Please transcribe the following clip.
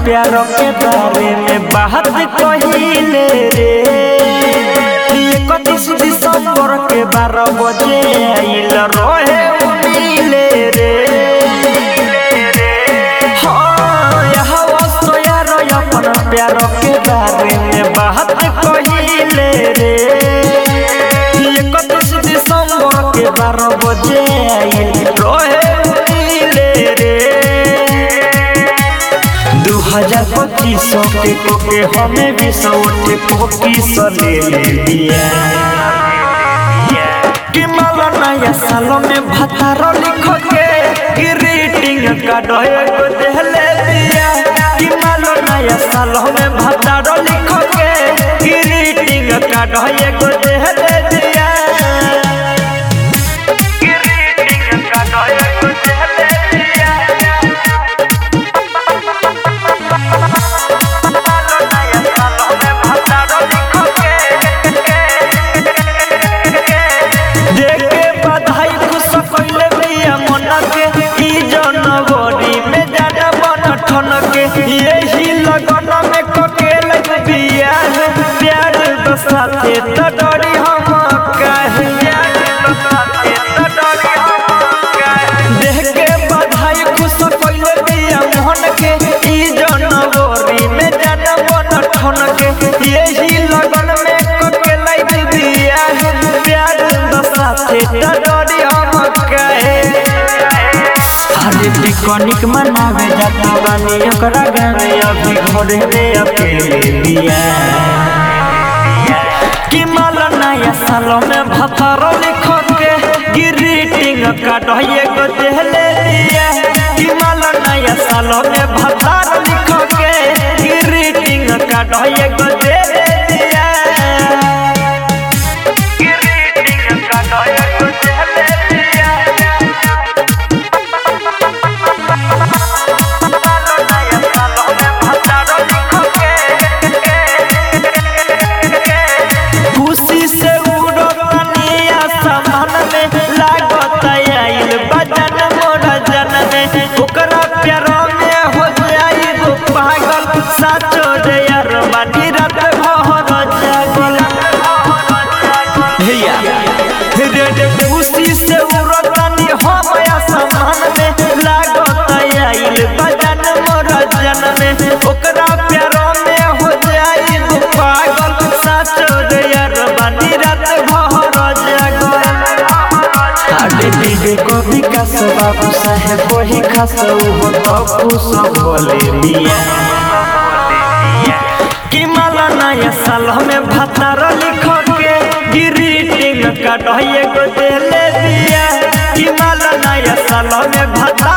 प्यार के बारे में बात कहिले रे इकतीस दिसंबर के बारह बजे आइल रहे उमिले रे हाँ, यहाँ वस्तो यार अपन प्यार के बारे में बात कहिले रे इकतीस दिसंबर के बारह बजे आइल रहे उमिले रे दू हजार पच्चीस के कोके हमें भी सौटे पच्चीस ले लिया कि माला नया सालों में भतारो लिख के ग्रीटिंग कार्ड एगो देले दिया कि माला नया सालों में भतारो लिख के ग्रीटिंग कार्ड एगो देले दिया ग्रीटिंग कार्ड एगो देले दिया देखे बधाई खुश कइले बिया मन के ई जनवरी में जाना बन ठन के यही लगन में ककेल बिया है प्यार तो साथे तो डरी हम काहे देख के बधाई खुश कइले बिया मन के ई जनवरी में जाना बन ठन के यही लगन में ककेल बिया है प्यार तो साथे तो डरी हम काहे अरे पिकनिक मनावे जाता बानी ओकरा गावे अभी घरे रे अकेले बिया कि माल नया साल में भतारो लिख के ग्रीटिंग कार्ड एगो देले दिया कि माल नया साल में भतारो लिख के ग्रीटिंग कार्ड एगो देले दिया ग्रीटिंग कार्ड एगो देले दिया खुशी से उड़तनी आसमान में लागत आइल बजन मोर जन में ओकरा प्यार में हो जाइब पागल साचो रे यार बानी रात भर जागल भैया रे रे खुशी से उड़तनी हम आसमान में लागत आइल बजन मोर जन में ओकरा प्यार में हो जाइब पागल साचो रे यार बानी रात भर जागल आडे पीडे को विकास बाबू साहेब वही खास हो तो खुश बोले बिया कि माला नया साल में भतार लिख के ग्रीटिंग कार्ड एगो देले दिया कि माला नया साल में भतार